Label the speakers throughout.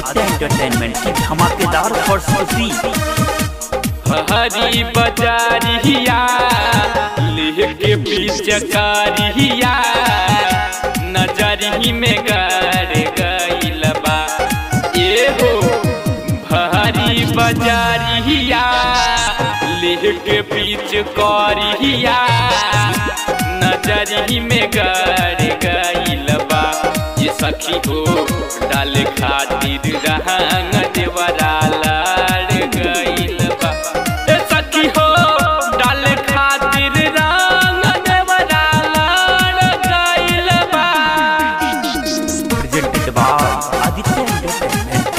Speaker 1: Aditya entertainment की धमाकेदार प्रस्तुति
Speaker 2: हरी बजारिया लेके पिचकारिया नजरी में गड़ गइल बा ए हो भरी बजारिया लेके पिचकारिया नजरी में गड़ गइल बा ये सखी हो डाल खातिर रहंग देवरा लड़ गइल बा ए सखी हो डाल खातिर रंग देवरा लड़ गइल बा
Speaker 1: प्रेजेंटेड बाय आदित्य एंटरटेनमेंट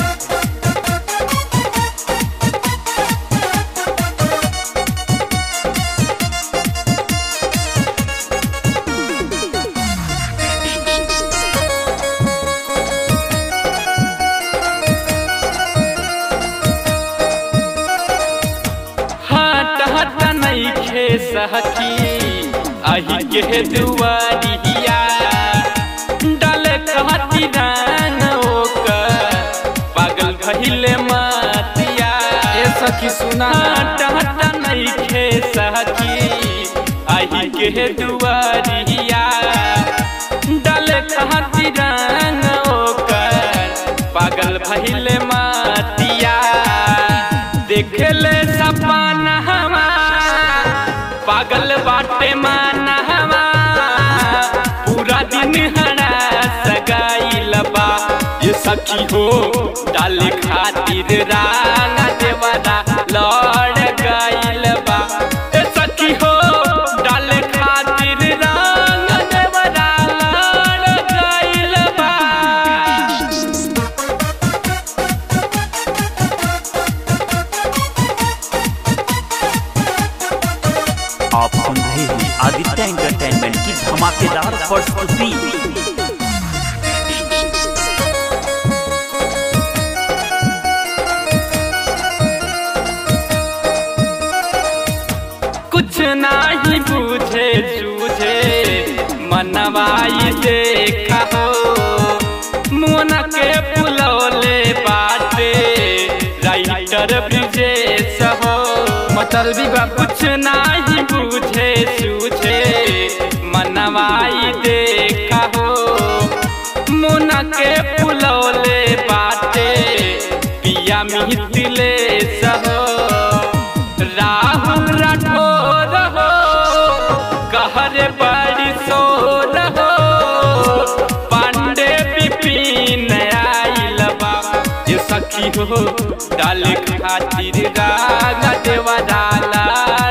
Speaker 2: हट हट नइखे सहकी आही के दुआरिया डाल कहती रान ओकर पागल भइले मतिया ए सखी सुना हट हट नइखे सहकी आही के दुआरिया डाल कहती रान ओकर पागल भइले मतिया देखले सपना हमा पागल बाटे माना हमा पूरा दिन हरा सगाइल बा ये सखी हो डाले खातिर राना देवरा लड़ गइल बा ए सखी हो डाले खातिर राना देवरा लड़ गइल बा
Speaker 1: आप सुन रहे हैं आदित्य एंटरटेनमेंट की धमाकेदार प्रस्तुति
Speaker 2: कुछ नाही बुझे सूझे मनवाई देखा हो मुन के पुलौले बाटे राइटर ब्रिजेश हो मतलबी बा कुछ नाही बुझे सूझे मनवाई देखा हो मुन के पुलौले बाटे पिया मिथिले सहो राहुल राठौर हो कहरे बड़ी सोर हो पांडे विपिन आइल बा ये सखी हो डाल खातिर राग देवरा लाड़